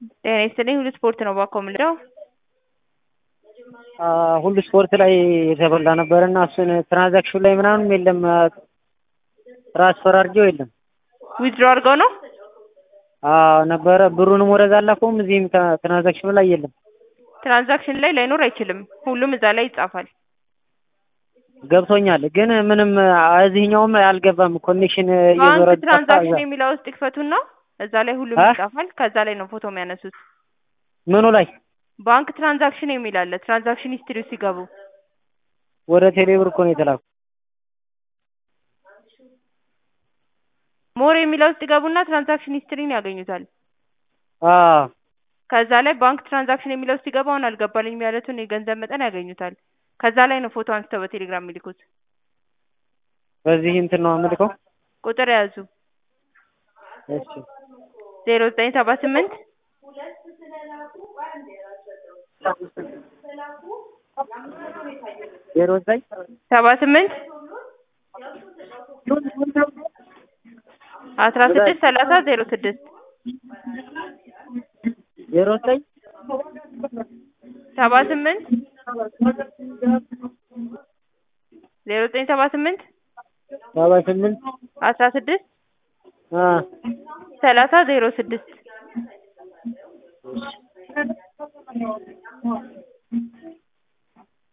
ጤና ይስጥልኝ ሁሉ ስፖርት ነው ባኮ የምልለው። ሁሉ ስፖርት ላይ የተበላ ነበር እና እሱን ትራንዛክሽን ላይ ምናምን የለም ትራንስፈር አድርጌው የለም ዊዝድሮ አድርገው ነው ነበረ ብሩንም ወደዛ አላከውም እዚህም ትራንዛክሽኑ ላይ የለም ትራንዛክሽን ላይ ላይኖር አይችልም። ሁሉም እዛ ላይ ይጻፋል። ገብቶኛል ግን ምንም እዚህኛውም አልገባም ኮኔክሽን ባንክ እየዞረ ትራንዛክሽን የሚለው ውስጥ ይክፈቱና እዛ ላይ ሁሉም እ? ይጻፋል። ከዛ ላይ ነው ፎቶ የሚያነሱት። ምኑ ላይ ባንክ ትራንዛክሽን የሚል አለ። ትራንዛክሽን ሂስትሪ ሲገቡ ወደ ቴሌብር እኮ ነው የተላኩ ሞር የሚለው ውስጥ ይገቡና ትራንዛክሽን ሂስትሪን ያገኙታል። አዎ ከዛ ላይ ባንክ ትራንዛክሽን የሚለው ውስጥ ሲገባ አሁን አልገባልኝም ያሉትን የገንዘብ መጠን ያገኙታል። ከዛ ላይ ነው ፎቶ አንስተው በቴሌግራም የሚልኩት። በዚህ እንትን ነው አመልከው ቁጥር የያዙ እሺ ዜሮ ዘጠኝ ሰባ ስምንት ዜሮ ዘጠኝ ሰባ ስምንት አስራ ስድስት ሰላሳ ዜሮ ስድስት ዜሮ ዘጠኝ ሰባ ስምንት ዜሮ ዘጠኝ ሰባ ስምንት ሰባ ስምንት አስራ ስድስት አ ሰላሳ ዜሮ ስድስት